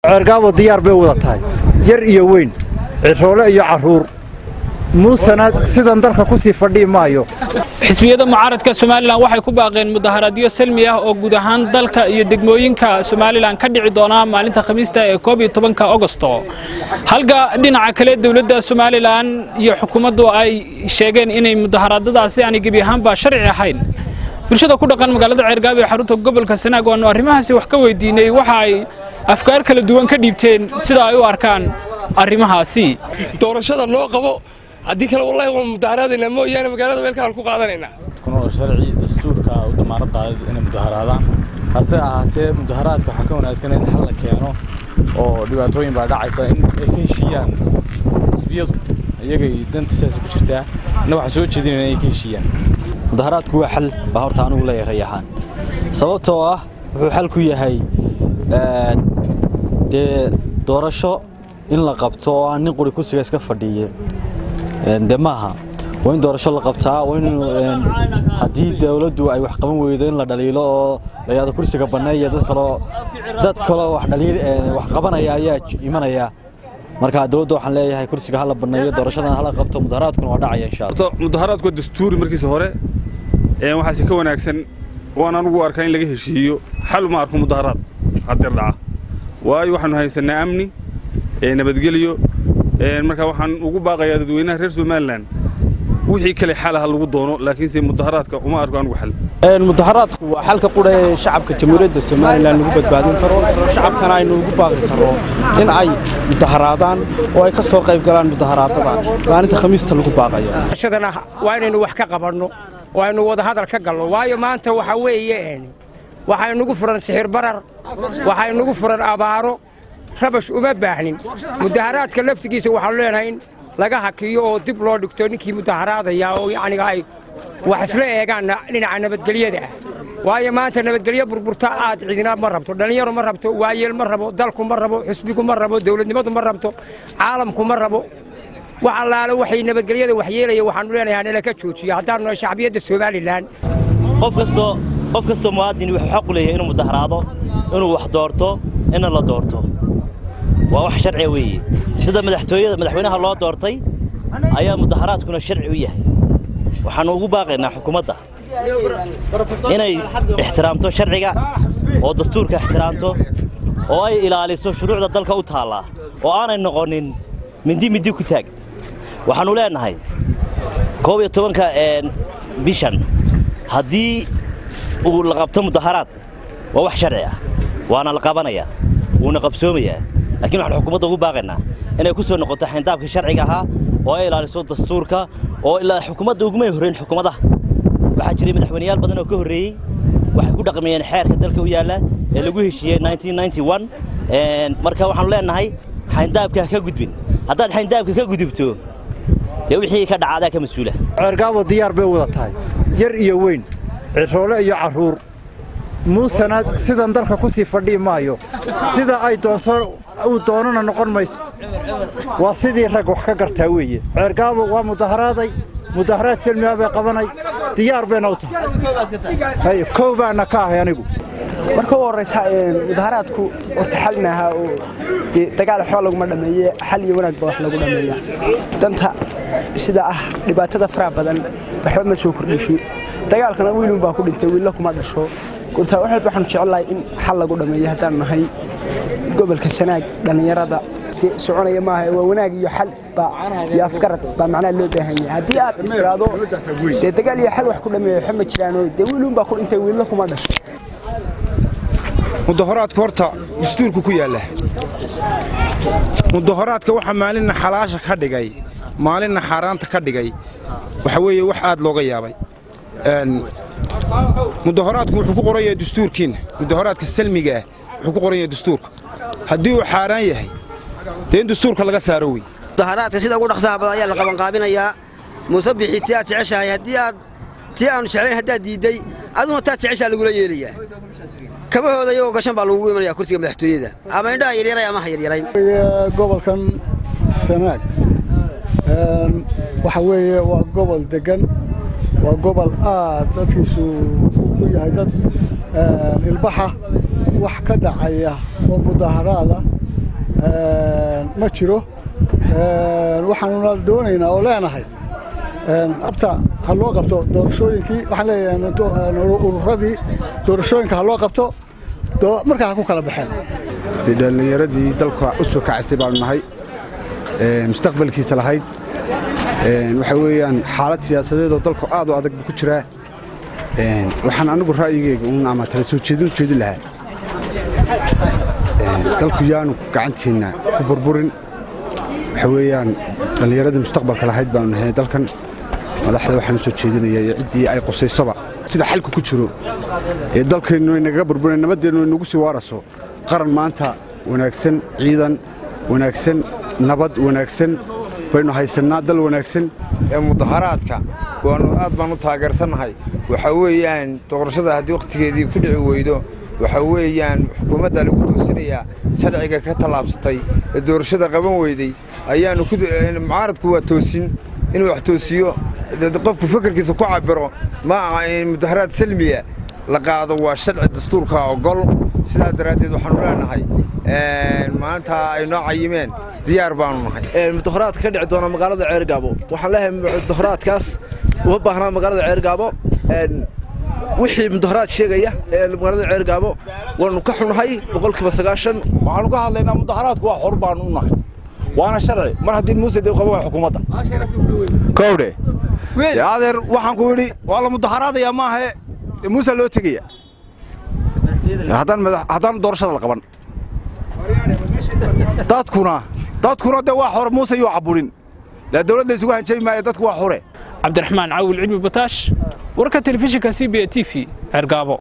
ceergaabo diyaar bay wada tahay yar iyo weyn ciroole iyo carruur muusena sidan dalka ku sii fadhii maayo xisbiyada mucaaradka somalilan waxay ku baaqeen mudaharaadyo salmi ah oo guud ahaan dalka iyo degmooyinka somalilan ka dhici doona maalinta khamiista ee koob iyo tobanka ogosto halka dhinaca kale dowladda somalilan iyo xukuumaddu ay sheegeen inay mudaharaadadaasi aanay gebi ahaanba sharci ahayn bulshada ku dhaqan magaalada ceergaabo ee xarunta gobolka sanaag waanu arrimahaasi wax ka weydiinay waxa ay afkaar kala duwan ka dhiibteen sida ay u arkaan arrimahaasi doorashada loo qabo haddii kale wallahi waan mudaharaadaynaa mooyaane magaalada weelkaan ku qaadanaynaa kuna sharci dastuurka u damaanad qaaday inay mudaharaadaan hase ahaatee mudaharaadka waxaa ka wanaagsan in xal la keeno oo dhibaatooyin baa dhacaysa in ay ka heshiiyaan xisbiyadu iyagay danta sidaas ku jirtaa inna waxaan soo jeedinayna inay ka heshiiyaan mudaharaadku waa xal baa horta anigu leeyahay rayaxaan sababtoo ah wuxuu xal ku yahay dee doorasho in la qabto oo aan nin quri kursiga iska fadhiye de maaha waa in doorasho la qabtaa waa in haddii dawladdu ay wax qaban weydo in la dhaliilo oo la yidhahdo kursiga banneeya dad kaloo dad kaloo wax dhaliil wax qabanaya ayaa imanaya marka dawladda waxaan leeyahay kursiga hala banneeyo doorashadan hala qabto mudaharaadkuna waa dhacaya insha allah mudaharaadku waa dastuuri markiisa hore waxaase ka wanaagsan waan anugu arkaa in laga heshiiyo xal ma arko mudaharaad hadeer dhaca waayo waxaanu haysanaa amni nabadgelyo marka waxaan ugu baaqayaa dadweynaha reer somalilan wixii kale xalaha lagu doono laakiinse mudaharaadka uma arko anugu xal mudaharaadku waa xalka qudha ee shacabka jamhuuriyadda somalilan lagu badbaadin karo shacabkana aynu ugu baaqi karro in ay mudaharaadaan oo ay ka soo qayb galaan mudaharaadada maalinta khamiista lagu baaqayo shadana waa inaynu wax ka qabanno oo aynu wadahadal ka galno waayo maanta waxa weeye waxaa inugu furan sixir barar waxaa inugu furan abaaro rabash uma baahnin mudaharaadka laftigiisa waxaanu leenahay in laga hakiyo oo dib loo dhigto ninkii mudaharaadaya oo yacniga ay wax isla eegaan dhinaca nabadgelyada ah waayo maanta nabadgelyo burburta aad cidina ma rabto dhallinyaro ma rabto waayeel ma rabo dalku ma rabo xusbigu ma rabo dawladnimadu ma rabto caalamku ma rabo wax allaale waxay nabadgelyada waxyeelaya waxaanu leenahay nala ka joojiyo haddaanu nahay shacbiyadda somalilan qof kastoo qof kastoo muwaadin wuxuu xaq u leeyahay inuu mudaharaado inuu wax doorto inna la doorto waa wax sharciya weeye sida madaxtooyada madaxweynaha loo doortay ayaa mudaharaadkuna sharci u yahay waxaannu ugu baaqaynaa xukuumadda inay ixtiraamto sharciga oo dastuurka ixtiraamto oo ay ilaaliso shuruucda dalka u taallaa oo aanay noqonin mindi mindi ku taag waxaannu leennahay koob iyo tobanka bishan haddii uu la qabto mudaharaad waa wax sharci ah waana la qabanayaa wuuna qabsoomayaa laakiin waxaan xukuumadda ugu baaqaynaa inay ku soo noqoto xayndaabka sharciga ahaa oo ay ilaaliso dastuurka oo ilaa xukuumadda ugumay horrayn xukuumadaha waxaa jiray madaxweyneyaal badan oo ka horreeyey waxay ku dhaqmayeen xeerka dalka u yaalla ee lagu heshiiyey marka waxaannu leennahay xayndaabka ha ka gudbin haddaad xayndaabka ka gudubto dee wixii ka dhacaadaa ka mas-uula ceergaabo diyaar bay wada tahay yar iyo weyn ciroole iyo carruur muusena sidan dalka ku sii fadhii maayo sida ay doonto uu doonana noqon mayso waa sidii rag wax ka gartaa weeye ceergaabo waa mudaharaaday mudaharaad selmiha bay qabanay diyaar bayna u tahay kow baana ka ahay anigu marka u horraysa mudaharaadku horta xal maaha oo dee dagaal waxba laguma dhammeeye xal iyo wanaag ba wax lagu dhammeeya danta sida ah dhibaatada faraha badan waxba ma soo kordhisho dagaalkana wiilun baa ku dhintay wiilla kuma dhasho gurtaa wax walba waxaanu jecelnahay in xal lagu dhammeeyo haddaan nahay gobolka sanaag dhallinyarada soconaya maaha waa wanaag iyo xal iyo afgarad baa macnaha loo baahan yahay haddii aad istiraado dee dagaal iyo xal wax ku dhammeeyo waxba ma jiraanoo dee wiilun baa ku dhintay wiilla kuma dhasho mudaharaadku horta dastuurku ku yaalla mudaharaadka waxa maalinna xalaasha ka dhigay maalinna xaaraanta ka dhigay waxa weeye wax aad looga yaabay mudaharaadku wuxuu ku qoran yahay dastuurkiinna mudaharaadka salmiga ah wuxuu ku qoran yahay dastuurka haddii uu xaaraan yahay dee in dastuurka laga saaro wey mudaharaadka sida ugu dhaqsaha badan ayaa la qabanqaabinayaa muuse bixi tii aad jeceshahay haddii aad tii aanu jeclayn haddaad diidday aduna taad jeceshaa lagula yeelayaa kabahooda iyagoo gashan baa lagugu imanaya kursiga madaxtooyada ama indhaha yaryaray ama ha yaryarayn gobolkan sanaag waxa weeye waa gobol degan waa gobol aad dadkiisu u yahay dad ilbaxa wax ka dhacaya oo mudaharaada ma jiro waxaanuna doonaynaa oo leenahay abta ha loo qabto doorashooyinkii waxaan leeyahay ururadii doorashooyinka ha loo qabto markaa ha ku kala baxeen dhallinyaradii dalka u soo kacaysay baanu nahay mustaqbalkiisa lahayd waxa weeyaan xaalad siyaasadeed oo dalku aad u adag buu ku jiraa waxaan anigu ra'yigeyga uun ama tala soo jeedin jeedin lahaa dalku yaanu gacantiinna ku burburin waxa weeyaan dhallinyaradii mustaqbalka lahayd baanu nahay dalkan madaxda waxaanu soo jeedinaya iyo ciddii ay qusaysoba sida xalku ku jiro ee dalkeennu ay nagaga burburin nabaddeennu ay nagu sii waaraso qaran maanta wanaagsan ciidan wanaagsan nabad wanaagsan baynu haysannaa dal wanaagsan ee mudaharaadka waanu aad baan u taageersannahay waxa weeyaan doorashada haddii wakhtigeedii ku dhici weydo waxa weeyaan xukuumadda lagu toosinayaa sharciga ka tallaabsatay ee doorashada qaban weyday ayaanu mucaaradku waa toosin inuu wax toosiyo qofku fekerkiisa ku cabiro ma aha in mudaharaad salmiya la qaado waa sharci dastuurka ogol sidaas daraaddeed waxaanu leenahay maanta ay noo cayimeen diyaar baanu nahay mudaharaadka ka dhici doona magaalada ceergaabo waxaan leeyahay mudaharaadkaas uma baahnaa magaalada ceergaabo wixii mudaharaad sheegaya ee magaalada ceergaabo waanu ka xunahay boqolkiiba sagaashan waxaanu ka hadlaynaa mudaharaadku waa xor baanu u nahay waana sharci mar haddii muuse dee qaba waa xukuumadda kowdhe adeer waxaan ku yidhi waa la mudaharaadayaa maahe muuse loo tegaya haddaan doorashada la qaban dadkuna dadkuna dee waa xor muuse yuu caburin la dawladda isugu hanjabi maayo dadku waa xore cabdiraxmaan caawil cilmi bataash warka telefishinka c b a t v ceergaabo